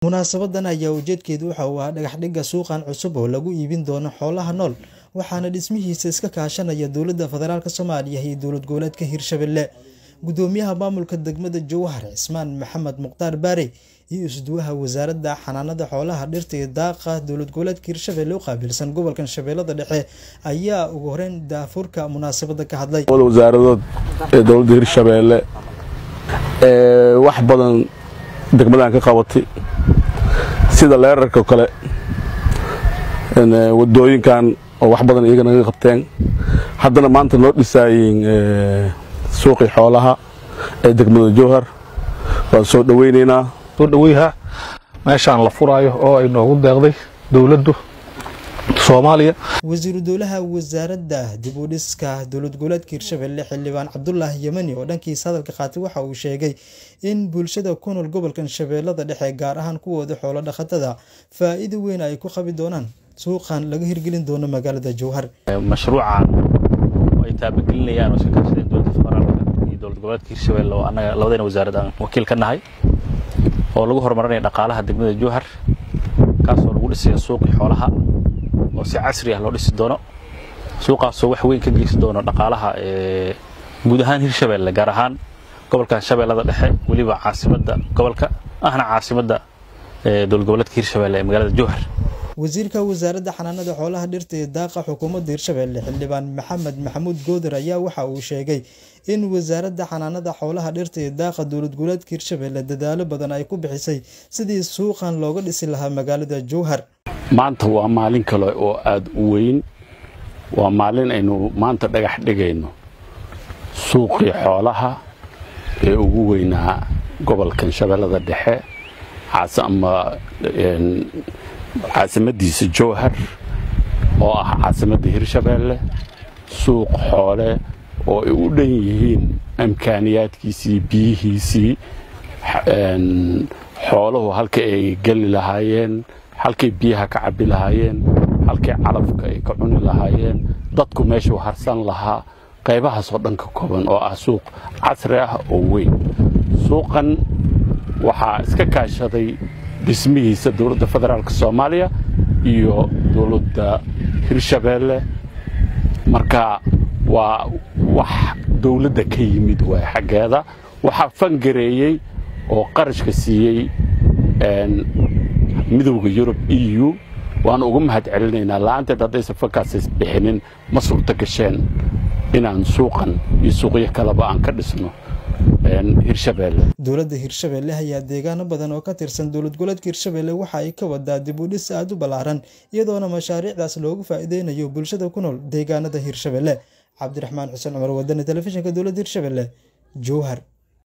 munaasabadan ayaa ujeedkeedu waxa uu ahaa dhagaxdhigga suuqan cusub oo lagu iibin doono xoolaha nool waxaana dhismihiisa iska kaashanaya dowladda federaalk soomaaliya iyo dowlad goboleedka hirshabelle gudoomiyaha maamulka degmada jowhar cismaan maxamed mukhtaar baare iyo isduwaha wasaaradda xanaanada xoolaha dhirta iyo daaqa dowlad goboleedka hirshabelle u qaabilsan gobolkan shabeellada dhexe ayaa ugu horeyn daafurka munaasabada ka hadlay wasaaradood ee dowladda hirshabeelle ee wax badan degmadan ka qabatay sida leerarka oo kale wadooyinkan oo wax badan iyaga naga qabteen haddana maanta noo dhisaayeen suuqii xoolaha ee degmada jowhar waan soo dhoweynaynaa soo dhaweyha meeshaan la furaayo oo ay noogu deeqday dowladdu soomaaliya wasiiru dowlaha wasaaradda dib u dhiska dowlad goboleedka hirshabelle xildhibaan cabdulaahi yemani oo dhankiisa hadalka qaatay waxa uu sheegay in bulshada ku nool gobolkan shabeellada dhexe gaar ahaan kuwooda xoolo dhaqatada faa'iido weyn ay ku qabi doonaan suuqan laga hirgelin doono magaalada jowhar mashruucan oo ay taabagelinayaan oo iska kaashadeen dowladda federaalka iyo dowlad goboleedka hirshabelle oo annaga labadayna wasaarad aan wakiil ka nahay oo lagu horumarinaya dhaqaalaha degmada jowhar kaasoo lagu dhisaya suuqii xoolaha oo si casri ah loo dhisi doono suuqaasoo wax weyn ka geysan doono dhaqaalaha guud ahaan hirshabelle gaar ahaan gobolkan shabeellada dhexe weliba caasimadda gobolka ahna caasimadda dowlad goboleedka hirshabelle ee magaalada jowhar wasiirka wasaaradda xanaanada xoolaha dhirta iyo daaqa xukuumadda hirshabelle xildhibaan maxamed maxamuud gooder ayaa waxa uu sheegay in wasaaradda xanaanada xoolaha dhirta iyo daaqa dowlad goboleedka hirshabelle dadaalo badan ay ku bixisay sidii suuqan looga dhisi lahaa magaalada jowhar maanta waa maalin kale oo aada u weyn waa maalin aynu maanta dhagax dhigayno suuqii xoolaha ee ugu weynaa gobolkan shabeellada dhexe ama caasimadiisa jowhar oo ah caasimadda hirshabeelle suuq xoole oo ay u dhan yihiin imkaaniyaadkiisii biyihiisii xooluhu halka ay geli lahaayeen halkay biyaha ka cabbi lahaayeen halkay calafka ay ka cuni lahaayeen dadku meeshuu harsan lahaa qaybahaasoo dhan ka kooban oo ah suuq casri ah oo weyn suuqan waxaa iska kaashaday dhismihiisa dowladda federaalk soomaaliya iyo dowladda hirshabeelle marka waa wax dowladda ka yimid waay xaggeeda waxaa fangareeyey oo qarashka siiyey midowda yurub e u waanu uga mahad celinaynaa la'aanteed haddaysan fankaasas bixinin ma suurto gasheen inaan suuqan iyo suuqyo kaleba aan ka dhisno dowladda hirshabelle ayaa deegaano badan oo ka tirsan dowlad goboleedka hirshabelle waxa ay ka wadaa dib u dhis aada u ballaaran iyadoona mashaariicdaas loogu faa'iideynayo bulshada ku nool deegaanada hirshabelle cabdiraxmaan xuseen cumar wadani telefishinka dowladda hirshabelle jowhar